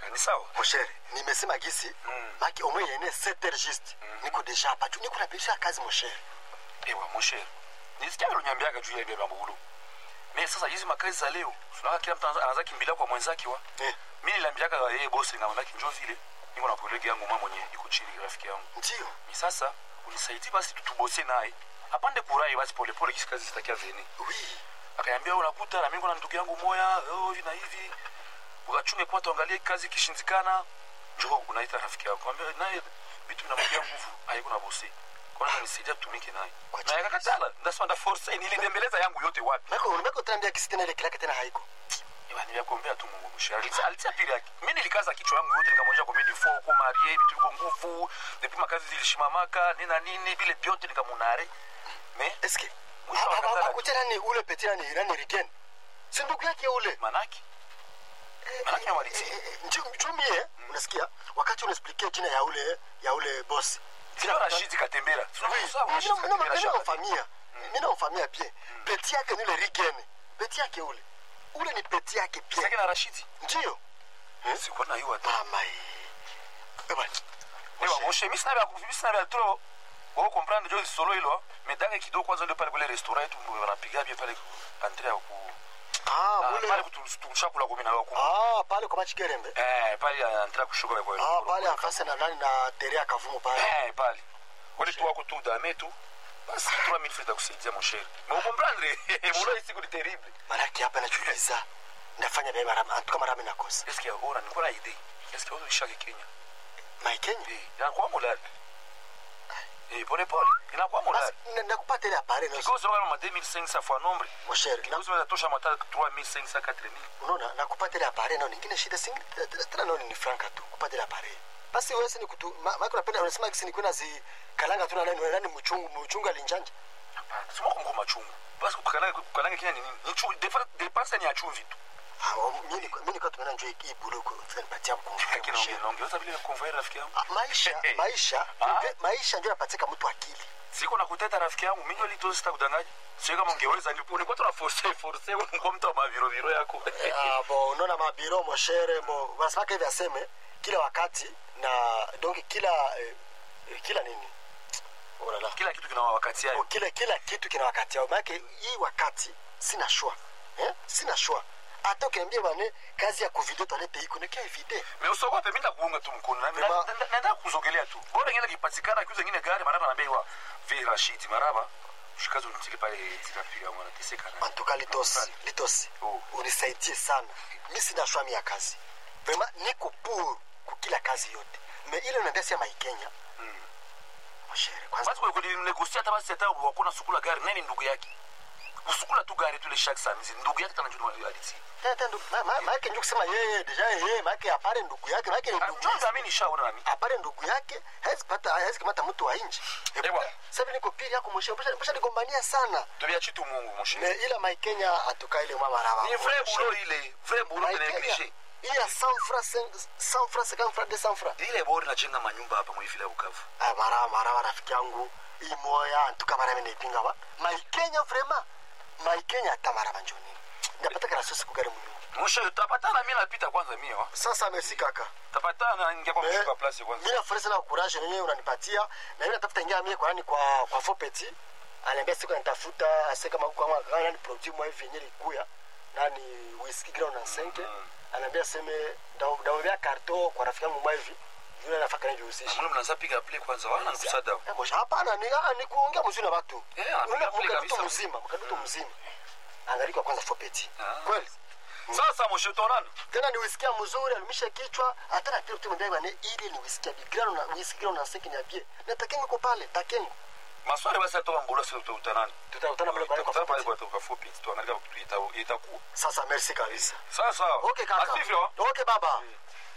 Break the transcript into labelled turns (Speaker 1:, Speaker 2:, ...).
Speaker 1: ni sawa
Speaker 2: Mon cher, nimesema gisi
Speaker 1: Mm.
Speaker 2: maki omwe yene 7 heures juste niko deja hapa juu niko napisha kazi mon cher
Speaker 1: ewa mosher nisikia vile unyambiaga juu ya ile mambo me sasa hizi makazi za leo tunaona kila mtu anaanza- anaanza kimbilia kwa mwenzake wa
Speaker 2: eh,
Speaker 1: mimi niliambiaga yeye bosi ngamwambia kinjo vile niko na kolegi yangu mama mwenye iko chini rafiki yangu
Speaker 2: ndio
Speaker 1: ni sasa unisaidie basi tutubose naye apande kurai basi polepole kisi kazi zitakia veni
Speaker 2: oui
Speaker 1: akaniambia unakuta na mimi na ndugu yangu moya oh, hivi na hivi ukachunge kwa tuangalie kazi ikishindikana njoo unaita rafiki yako kwambia naye vitu vinamwambia nguvu haiko na bosi kwanza nisaidia tutumike naye
Speaker 2: Kwa
Speaker 1: na yakakatala ndasema nda force nilidembeleza yangu yote wapi
Speaker 2: mako mako tambia gisi tena ile kilaka tena haiko
Speaker 1: Iwa, niliakombea tu Mungu mshari alitia alitia pili yake mimi nilikaza kichwa yangu yote nikamwonyesha kwa bidi fo kwa marie vitu viko nguvu depuis makazi zilishimamaka nina nini vile vyote nikamunare me
Speaker 2: eske
Speaker 1: Mwisho akatala.
Speaker 2: akucha nani ule petit nani nani rigen si ndugu yake ule
Speaker 1: manaki manaki amalitia
Speaker 2: njumie unasikia wakati unaexplikia jina ya ule ya ule boss
Speaker 1: sio Rashidi Katembera Tunamsahau Rashidi Katembera shaka.
Speaker 2: minamfamia minamfamia bien peti yake ni ule rigene peti yake ule ule ni peti yake
Speaker 1: Sasa
Speaker 2: bien
Speaker 1: na Rashidi
Speaker 2: ndio
Speaker 1: sikuwa na hiyo hata
Speaker 2: mama ewa
Speaker 1: Ewa moshe mimi sina vya mimi sina vya trop wao comprendre jo solo hilo medanga kidogo kwanza ndio pale kule restaurant yetu wanapiga pia pale entre ya ku
Speaker 2: ah
Speaker 1: ah,
Speaker 2: ule
Speaker 1: pale kutushakula kwa mimi na wako
Speaker 2: ah pale kwa machikerembe
Speaker 1: eh pale entre kushuka kwa
Speaker 2: ah pale afase na nani na terea kavumu pale
Speaker 1: eh pale wale tu wako tu dame tu basi 3000 francs kusaidia mon cher mais comprendre molo ici c'est terrible
Speaker 2: manake hapa nachuliza ndafanya bia mara antuka mara mimi nakosa
Speaker 1: est-ce qu'il y a ora niko na idée est-ce qu'il y a autre shaka Kenya
Speaker 2: maikenya
Speaker 1: eh inakuwa molali eh pole pole inakuwa molali
Speaker 2: basi nakupata ile apare na
Speaker 1: kikosi kama ma 2500 fois nombre
Speaker 2: mon cher
Speaker 1: kikosi kinatosha mata 3500 4000
Speaker 2: unaona nakupata ile apare na nyingine shida singi tena naona ni franka tu kupata ile apare basi wewe ni kutu maana unapenda unasema kisi ni kuna zi kalanga tu na nani nani mchungu mchungu alinjanja
Speaker 1: simo kongo machungu basi kukalanga kukalanga kenya ni nini ni chu depense ni ya chumvi tu
Speaker 2: ah oh, mimi niko- mimi niko tumeona njoo hii bulu kwa nipatia
Speaker 1: lakini
Speaker 2: mkumbuka
Speaker 1: naongeza vile convoyer rafiki yangu
Speaker 2: maisha maisha
Speaker 1: Ah.
Speaker 2: maisha ndio yapatika mtu akili
Speaker 1: siko na kuteta rafiki yangu mimi ndio lito sita kudanganya sio kama ungeweza ni ni kwa tuna force force kwa mtu wa maviro viro yako
Speaker 2: ah bo unaona mabiro moshere bo wanasema hivi aseme kila wakati na donc kila eh, eh, kila nini Ora la.
Speaker 1: kila kitu kina wakati
Speaker 2: Oh,
Speaker 1: yake
Speaker 2: kila kila kitu kina wakati yao maanake hii wakati sina shwa eh? sina shwa hata ukiambia bane kazi ya kuvideo twalete iko nekia evide
Speaker 1: mais usogope mimi ndakuunga tu mkono na
Speaker 2: Vraiment.
Speaker 1: na- na- naenda kuzogelea tu bora ngine kipatikana kiuza ngine gari maraba na bei wa vi Rashid maraba shikazo nitike pale tikapiga mwana teseka na
Speaker 2: antuka litos litos
Speaker 1: Oh.
Speaker 2: unisaidie sana mi sina shwa mi ya kazi vrema niko pour kukila kazi yote me ile unaambia sia maikenya moshere kwanza
Speaker 1: basi kwa kunegosia hata basi hata wakona sukula gari nani ndugu yake usukula tu gari tu ile shaka sana ndugu yake tena ndio aliti
Speaker 2: tena tena ndugu- ma- ma- maake njo kusema yeye deja yeye maake apare ndugu yake maake ni ndugu
Speaker 1: ndio mimi nishaona nami
Speaker 2: apare ndugu yake hawezi pata hawezi kamata mtu wa nje
Speaker 1: Ewa.
Speaker 2: sasa niko pili yako mwisho mbona nigombania sana
Speaker 1: tobia chitu Mungu mon cher
Speaker 2: me ila maikenya atuka ile mama raba
Speaker 1: ni vrai boulot ile vrai boulot de
Speaker 2: Maikenya,
Speaker 1: négligé
Speaker 2: hii ya 100 francs 100 francs 50 francs 200 francs
Speaker 1: ile bora najenga manyumba hapa mwifila Bukavu
Speaker 2: ah mara mara rafiki yangu hii moya antuka mara mimi naipinga ba maikenya vraiment maikenya hata mara manjoni ndapata kana sosi kugari mungu
Speaker 1: mon cher tutapatana mimi napita kwanza mimi wa
Speaker 2: sasa merci kaka
Speaker 1: tapatana ningia kwa
Speaker 2: Eh,
Speaker 1: mshika place kwanza
Speaker 2: mimi nafurahi sana courage yenyewe unanipatia na mimi natafuta ingia mimi kwa nani kwa kwa Fopeti ananiambia siku nitafuta ase kama huko kama kama nani produit mwa hivi yenyewe ikuya nani whisky ground na senke ananiambia seme ndao ndao ya karto kwa rafiki yangu mwa hivi yule anafaka nini usishi
Speaker 1: mbona mnaanza piga play kwanza wana kusada
Speaker 2: Eh, mosha hapana ni ah, ni kuongea mzuri na watu
Speaker 1: Eh, anapiga
Speaker 2: Ule
Speaker 1: play
Speaker 2: mkaduto
Speaker 1: kabisa.
Speaker 2: mzima mkaduto mzima angaliko kwanza Fopeti
Speaker 1: Ah.
Speaker 2: kweli
Speaker 1: sasa mon cher tonana
Speaker 2: tena ni wisikia mzuri alimisha kichwa hata na pia tu ndani bane ili ni wisikia bigrano na wisikia na senke ni abie na takengo ko pale takengo
Speaker 1: maswali basi atoka mbolo sio tutanani
Speaker 2: tutakutana pale pale kwa
Speaker 1: tutakutana pale
Speaker 2: Fopeti.
Speaker 1: kwa kwa fupi tuangalia kitu itakuwa
Speaker 2: sasa merci kabisa
Speaker 1: sasa
Speaker 2: okay kaka
Speaker 1: asivyo
Speaker 2: okay baba